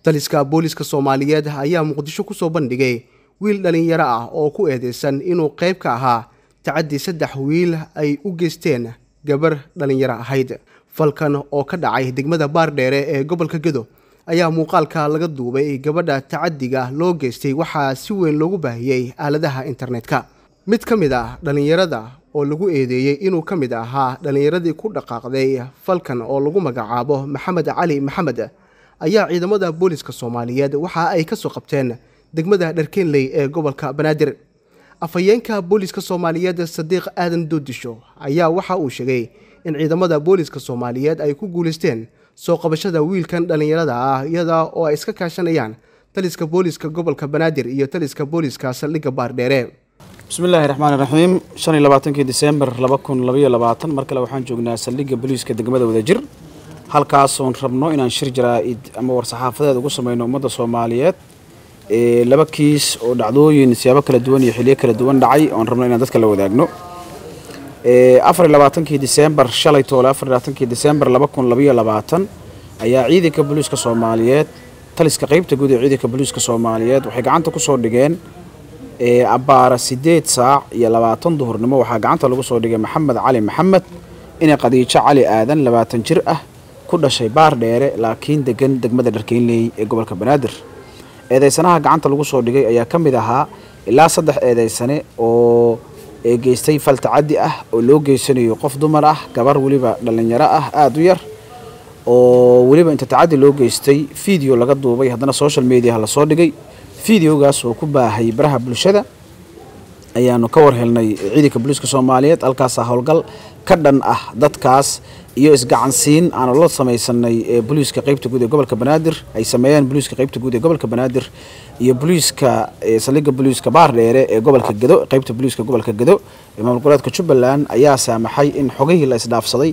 taliska booliska soomaaliyeed ayaa muqdisho ku soo bandhigay wiil dhallinyaro ah oo ku eedeysan inuu qayb ka ahaa tacaddi saddex wiil ay u geysteen gabar dhallinyaro ahayd falkan oo ka dhacay degmada baardheere ee gobolka gedo ayaa muuqaalka laga duubay gabadha tacaddiga loo geystay waxaa si weyn loogu baahiyey aaladaha internetka mid ka mid ah dhallinyarada oo lagu eedeeyey inuu ka mid ahaa dhallinyaradii ku dhaqaaqday falkan oo lagu magacaabo maxamed cali maxamed ayaa ciidamada booliska soomaaliyeed waxa ay ka soo qabteen degmada dharkeenley ee gobolka banaadir afhayeenka booliska soomaaliyeed sadiiq aadan doodisho ayaa waxa uu sheegay in ciidamada booliska soomaaliyeed ay ku guulaysteen soo qabashada wiilkan dhallinyarada ah iyada oo ay iska kaashanayaan taliska booliska gobolka banaadir iyo taliska booliska saldhigga baardheere bismillaahi raxmaani raxiim shan iyo labaatankii diseembar laba kun labaiyo labaatan mar kale waxaan joognaa saldhigga booliiska degmada wadajir halkaasoon rabno inaan shir jaraa-id ama war-saxaafadeed ugu sameyno ummadda soomaaliyeed laba kiis oo dhacdooyin siyaabo kala duwan iyo xiliyo kala duwan dhacay oon rabno inaan dadka la wadaagno afar iyo labaatankii diseembar shalay toole afar iyo labaatankii diseembar laba kun labaiyo labaatan ayaa ciidanka booliiska soomaaliyeed taliska qeybta guud ee ciidanka booliiska soomaaliyeed waxay gacanta kusoo dhigeen abbaara sideed saac iyo labaatan duhurnimo waxaa gacanta lagu soo dhigay maxamed cali maxamed inay qadiijo cali aadan labaatan jir ah ku dhashay baar dheere laakiin degan degmada dharkeynley ee gobolka banaadir eedeysanaha gacanta lagu soo dhigay ayaa ka mid ahaa ilaa saddex eedeysane oo geystay fal tacaddi ah oo loo geysanayo qof dumar ah gabar weliba dhallinyaro ah aada u yar oo weliba inta tacaddi loo geystay video laga duubay haddana social mediaha lasoo dhigay videogaas oo ku baahay baraha bulshada ayaanu ka war helnay ciidanka booliiska soomaaliyeed halkaasaa howlgal ka dhan ah dadkaas iyo isgacansiin aanu la samaysanay ee booliiska qeybta guud ee gobolka banaadir ay sameeyeen booliiska qeybta guud ee gobolka banaadir iyo booliiska saldhigga booliiska baardheere ee gobolka gedo qeybta booliiska gobolka gedo ee maamul goboleedka jubbaland ayaa saamaxay in xogihii la isdhaafsaday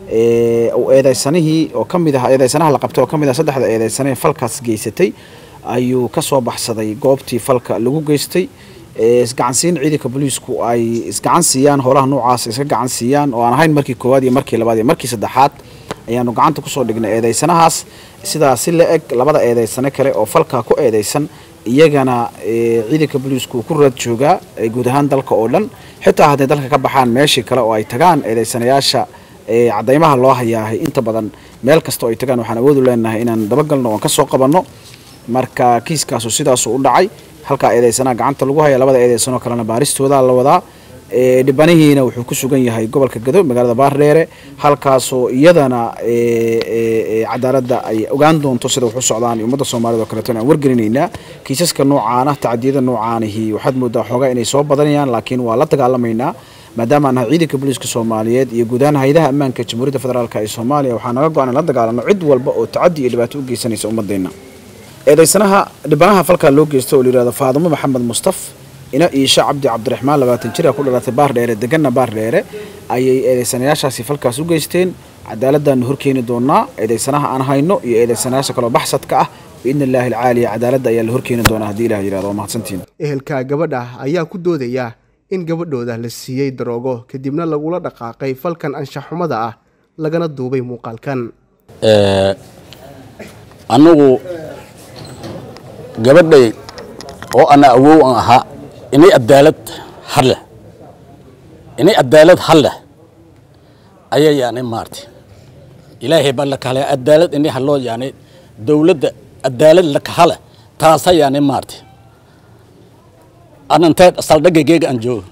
eedeysanihii oo kamid ah eedeysanaha la qabtay oo kamid ah saddexda eedeysane falkaas geysatay ayuu ka soo baxsaday goobtii falka lagu geystay isgacansiin ciidanka booliisku ay isgacan siiyaan howlaha noocaas iska gacan siiyaan oo aan ahayn markii koowaad iyo markii labaad iyo markii saddexaad ayaanu gacanta kusoo dhignay eedeysanahaas sidaa si la eg labada eedeysane kale oo falkaa ku eedeysan iyagana ciidanka booliisku ku raad joogaa guud ahaan dalka oo dhan xitaa hadday dalka ka baxaan meeshii kale oo ay tagaan eedeysanayaasha cadaymaha loo hayaahay inta badan meel kasta oo ay tagaan waxaan awoodu leenahay inaan dabagalno oon kasoo qabanno marka kiiskaasu sidaasu u dhacay halkaa eedeysanaa gacanta lagu haya labada eedeysanoo kalena baaristooda la wadaa dhibanihiina wuxuu ku sugan yahay gobolka gado magaalada baardheere halkaasoo iyadana cadaaladda ay ogaan doonto sida wax u socdaan ummadda soomaaliyed oo kaleeto aan wargelinaynaa kiisaska noocaana tacadiyada noocaanihi waxaad moodaa xoogaa inay soo badanayaan laakiin waa la dagaalamaynaa maadaama aan nahay ciidanka booliiska soomaaliyeed iyo guud ahaan hayadaha ammaanka jamhuuriyadda federaalk ee soomaaliya waxaa naga go-an in la dagaalano cid walba oo tacadi iyo dhibaato u geysanaysa ummadeenna eedeysanaha dhibanaha falkaa loo geysta oo layihahdo faadumo maxamed mustaf ina iisha cabdi cabdiraxmaan labaatan jir a ku dhalatay baardheere deganna baardheere ayay eedeysanayaashaasi falkaas u geysteen cadaaladdaanu horkeeni doonaa eedeysanaha aan hayno iyo eedeysanayaasha kaloo baxsadka ah biidni illaahi alcaaliya cadaaladda ayaa la horkeeni doonaa haddii ilah yirahdo waa mahadsantiin ehelka gabadha ayaa ku doodaya in gabadhooda la siiyey daroogo kadibna lagula dhaqaaqay falkan anshaxumada ah lagana duubay muuqaalkan anigu gabadhay oo ana awow an ahaa inay cadaalad har leh inay cadaalad har leh ayaa yani maarta ilaahay baa la kahala cadaalad inay haloo yani dowladda cadaalad la kahala taasa yani maarta anantee saldhagageega aan joogo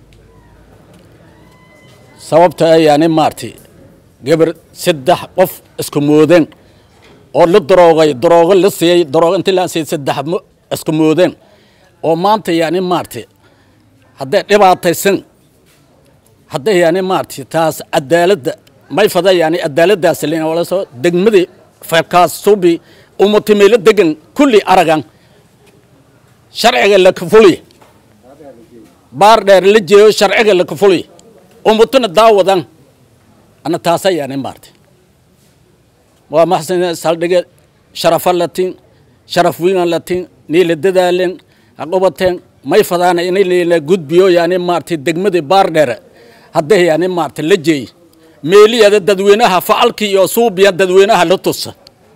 sababta yani maarta gabar saddex qof isku moodeen oo la daroogay daroogo la siiyey daroogo intii la siiyey saddex isku moodeen oo maanta yani maarta hadday dhibaataysan hadday yani maarta taas cadaaladda may fada yani cadaaladdaas lsoo degmadii falkaas subi umatimeelo degan kulli aragan sharciga la kafuliy baar dheer la jeeyo sharciga la kafuliy umatuna daawadan ana taasa yani maarta waa maxsan saldhige sharafa latin sharaf wiinan latin nii la dadaalen haqobateen may fadaana inay la gudbiyo yani maartay degmadii baardheere hadday yani maartay la jeey meeliyada dadweynaha facalkii iyo suubiya dadweynaha la tusa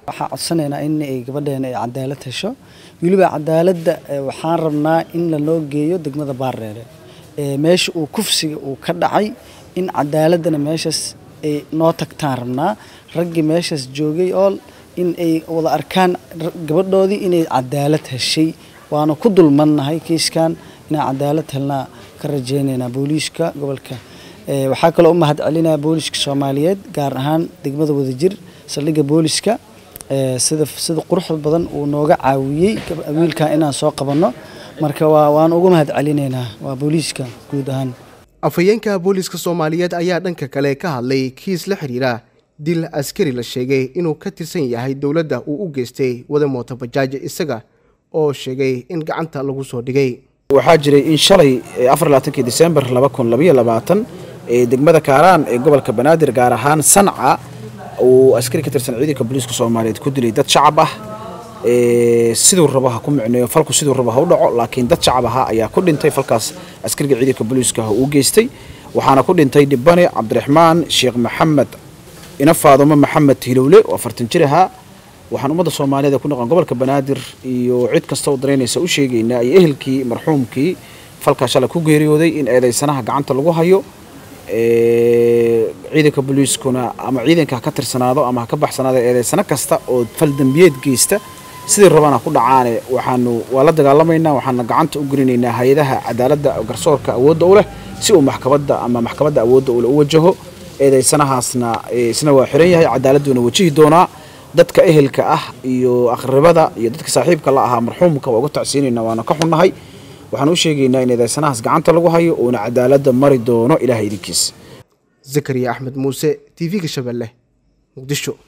waxaan codsanaynaa in ay gabadheena ay cadaalad hesho weliba cadaaladda waxaan rabnaa in lanoo geeyo degmada baardheere meesha uu kufsiga uu ka dhacay in cadaaladdana meeshaas ay noo tagtaan rabnaa raggii meeshaas joogay oo in ay wada arkaan gabadhoodii inay cadaalad heshay waana ku dulmannahay kiiskan inaan cadaalad helnaa ka rajeynaynaa booliiska gobolka waxaa kaloo u mahad celinaya booliiska soomaaliyeed gaar ahaan degmada wadajir saldhigga booliiska sida sida quruxda badan uu nooga caawiyey wiilkan inaan soo qabanno marka waa waan ugu mahad celinaynaa waa booliiska guud ahaan afhayeenka booliiska soomaaliyeed ayaa dhanka kale ka hadlay kiis la xidhiira dil askari la sheegay inuu ka tirsan yahay dowladda uu u geystay wada mooto bajaaj isaga oo sheegay in gacanta lagu soo dhigay waxaa jiray in shalay afar labaatankii disembar laba kun labaiyo labaatan ee degmada kaaraan ee gobolka banaadir gaar ahaan sanca uu askari ka tirsan ciidanka booliiska soomaaliyeed ku dilay dad shacab ah siduu rabo ha ku micneeyo falku siduu rabo ha u dhaco laakiin dad shacab ahaa ayaa ku dhintay falkaas askariga ciidanka booliiska uu geystay waxaana ku dhintay dhibane cabdiraxmaan sheekh maxamed ina faadumo maxamed hilowle oo afartan jir ahaa waxaan ummadda soomaaliyeed ee ku noqon gobolka banaadir iyo cid kasta oo daraynaysa u sheegaynaa iyo ehelkii marxuumkii falkaa shalay ku geeriyooday in eedeysanaha gacanta lagu hayo ciidanka booliiskuna ama ciidanka ha ka tirsanaado ama ha ka baxsanaado eedeysano kasta oo fal dembiyeed geysta sidii rabana ku dhacaane waxaanu waa la dagaalamaynaa waxaana gacanta u gelinaynaa hay-adaha cadaaladda garsoorka awoodda u leh si uu maxkamadda ama maxkamadda awoodda ule u wajaho eedeysanahaasna isna waa xiran yahay cadaaladduuna wajihi doonaa dadka ehelka ah iyo aqribada iyo dadka saaxiibka la ahaa marxuumka waa uga tacsiinayna waana ka xunnahay waxaan u sheegaynaa in eedeysanahaas gacanta lagu hayo uuna cadaaladda mari doono ilaah idinkiis zakariya axmed muuse t v-ga shabeelle muqdisho